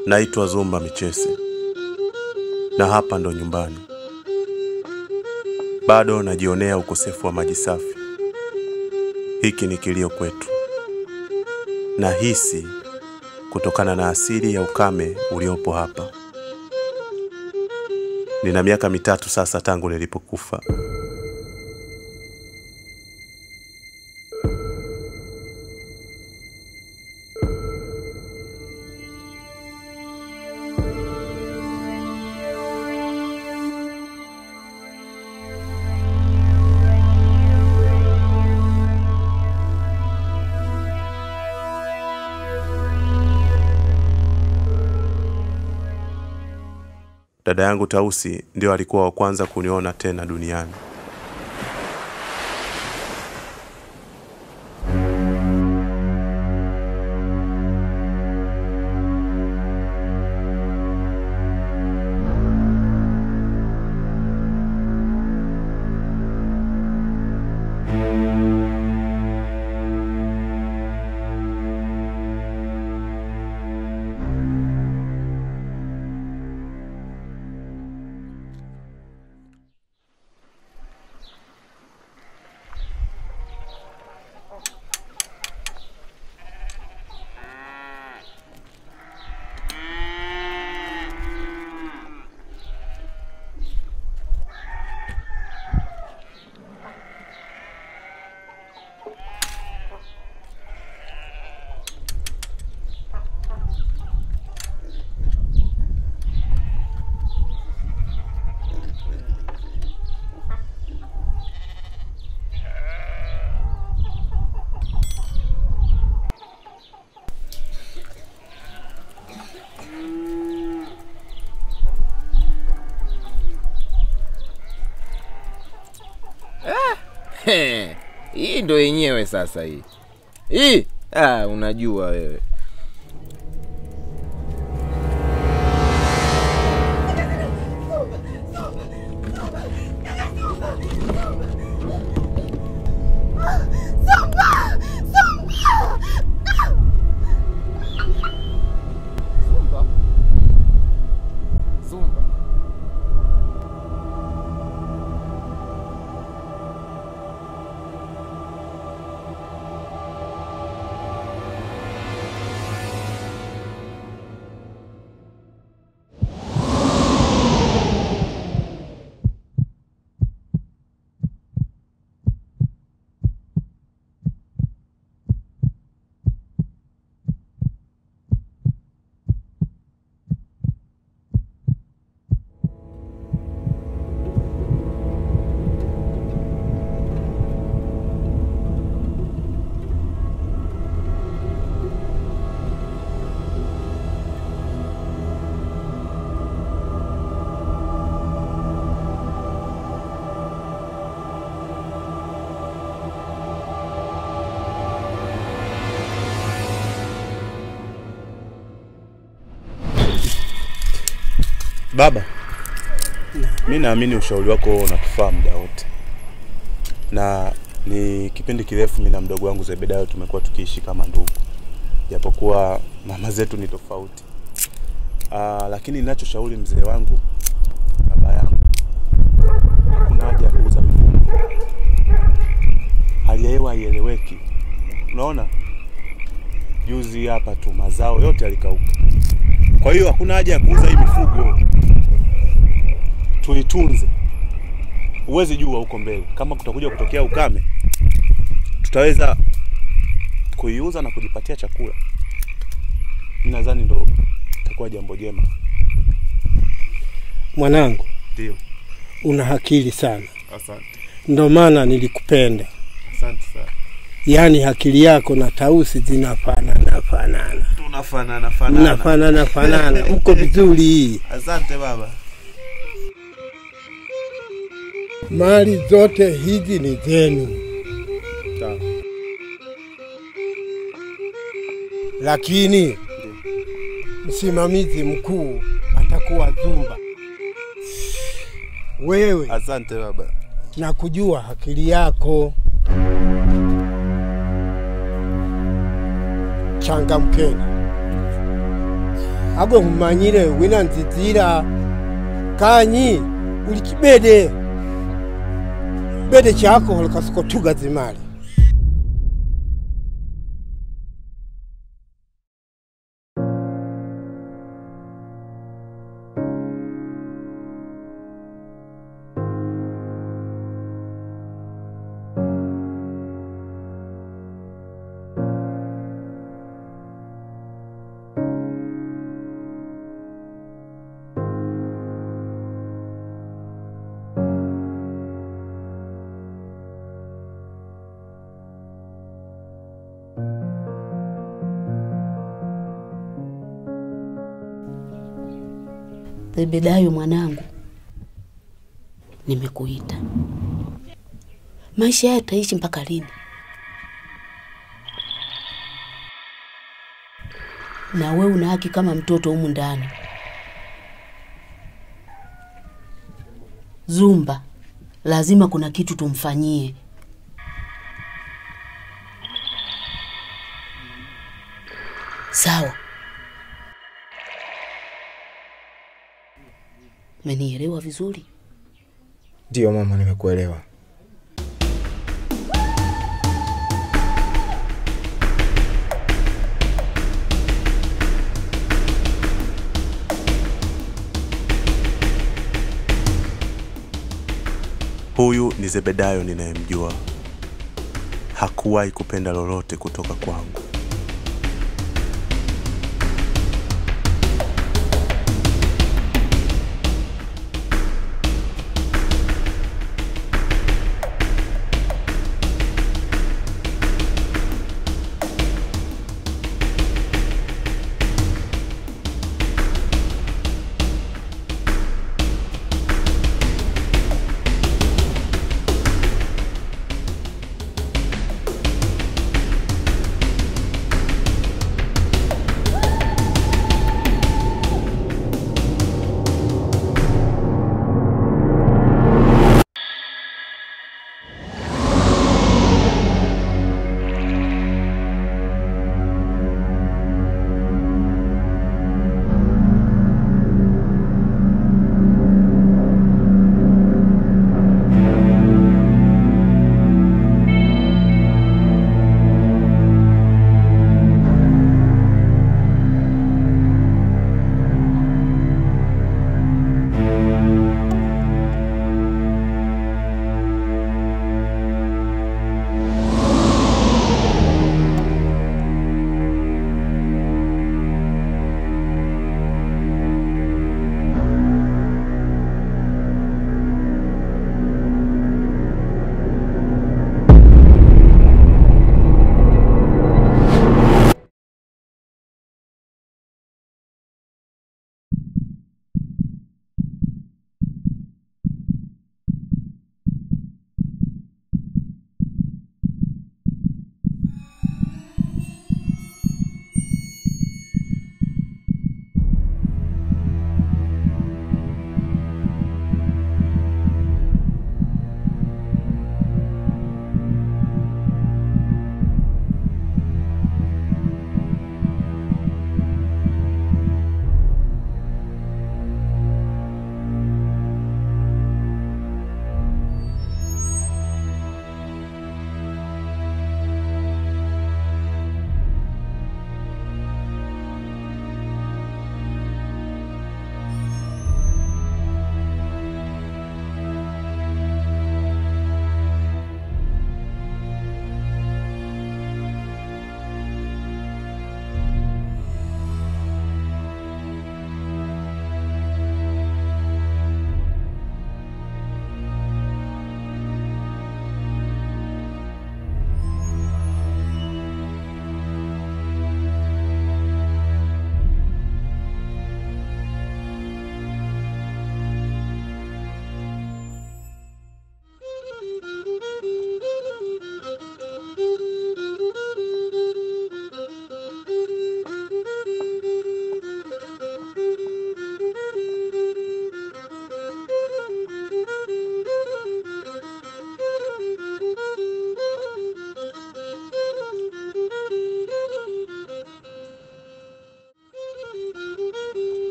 Naitwa Zumba Michese na hapa ndo nyumbani. Bado najionea ukosefu wa maji safi. Hiki ni kilio kwetu, na hisi kutokana na asili ya ukame uliopo hapa. Nina miaka mitatu sasa tangu nilipokufa. Dada yangu Tausi ndio alikuwa wa kwanza kuniona tena duniani. He, hii ndo yenyewe sasa hii hii ah, unajua wewe Zumba? Zumba? Baba, mi naamini ushauri wako unatufaa muda wote, na ni kipindi kirefu mi na mdogo wangu Zebedayo tumekuwa tukiishi kama ndugu, japokuwa mama zetu ni tofauti. Aa, lakini ninachoshauri mzee wangu, baba yangu, hakuna haja ya kuuza mifugo. Hali ya hewa haieleweki. Unaona, juzi hapa tu mazao yote yalikauka. Kwa hiyo hakuna haja ya kuuza hii mifugo, tuitunze. Huwezi jua huko mbele kama kutakuja kutokea ukame, tutaweza kuiuza na kujipatia chakula. Mimi nadhani ndo itakuwa jambo jema. Mwanangu, Ndio, una akili sana, asante, ndo maana nilikupenda. asante sana. Yaani akili yako na Tausi zinafanana fanana, Tunafanana fanana. mnafanana fanana, mko vizuri. Hii Asante baba. mali zote hizi ni zenu, Sawa. lakini msimamizi mkuu atakuwa Zumba. Wewe Asante baba. na kujua akili yako, changamkeni. agwe humanyire wina nzizira kanyi uli chibede bede chako holikasikotuga zimali Zebedayo mwanangu, nimekuita. Maisha haya tutaishi mpaka lini? Na we una haki kama mtoto humu ndani. Zumba, lazima kuna kitu tumfanyie. Sawa, umenielewa vizuri? Ndiyo mama, nimekuelewa. Huyu ni Zebedayo ninayemjua. Hakuwahi kupenda lolote kutoka kwangu.